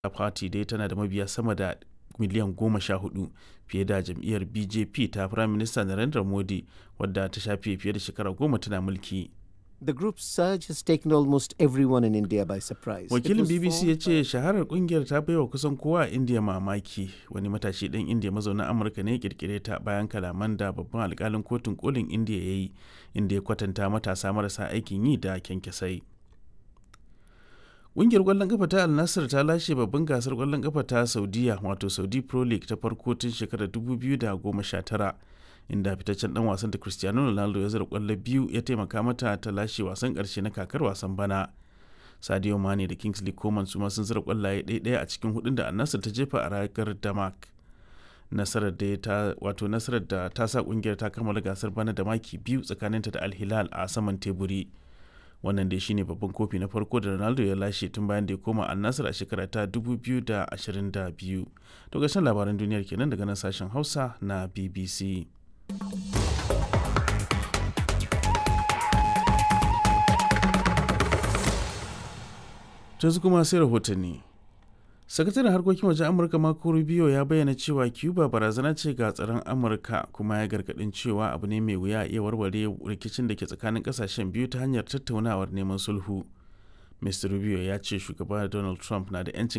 party dai tana da mabiya sama da miliyan goma sha hudu fiye da jam'iyyar bjp ta prime minister narendra modi wadda ta shafe fiye da shekara goma tana mulki The group's surge has taken almost everyone in India by surprise. It wakilin was bbc formed ya ce shaharar kungiyar ta baiwa kusan kowa a indiya mamaki wani matashi ɗan indiya mazaunin amurka ne ya kirkire ta bayan kalaman da babban alkalin kotun kolin indiya ya yi inda ya kwatanta matasa marasa aikin yi da kyankyasai Ƙungiyar ƙwallon ƙafa ta Al Nassr ta lashe babban gasar ƙwallon ƙafa ta Saudiya wato Saudi Pro League ta farko tun shekarar 2019 inda fitaccen dan wasan da Cristiano Ronaldo ya zira ƙwallo biyu ya taimaka mata ta lashe wasan ƙarshe na kakar wasan bana. Sadio Mane da Kingsley Coman su ma sun zira ƙwallaye ɗaya a cikin hudun da Al Nassr ta jefa a ragar Damak. Nasarar da ta wato nasarar da ta sa ƙungiyar ta kammala gasar bana da maki biyu tsakaninta da Al Hilal a saman teburi. wannan dai shine babban kofi na farko da ronaldo ya lashe tun bayan da ya koma annasar a shekara ta 2022 to gashin labaran duniyar kenan daga nan sashen hausa na bbc yanzu kuma sai rahotanni sakataren harkokin wajen amurka marco rubio ya bayyana cewa cuba barazana ce ga tsaron amurka kuma ya gargadin cewa abu ne mai wuya a iya warware rikicin da ke tsakanin kasashen biyu ta hanyar tattaunawar neman sulhu mr rubio ya ce shugaba donald trump na da 'yancin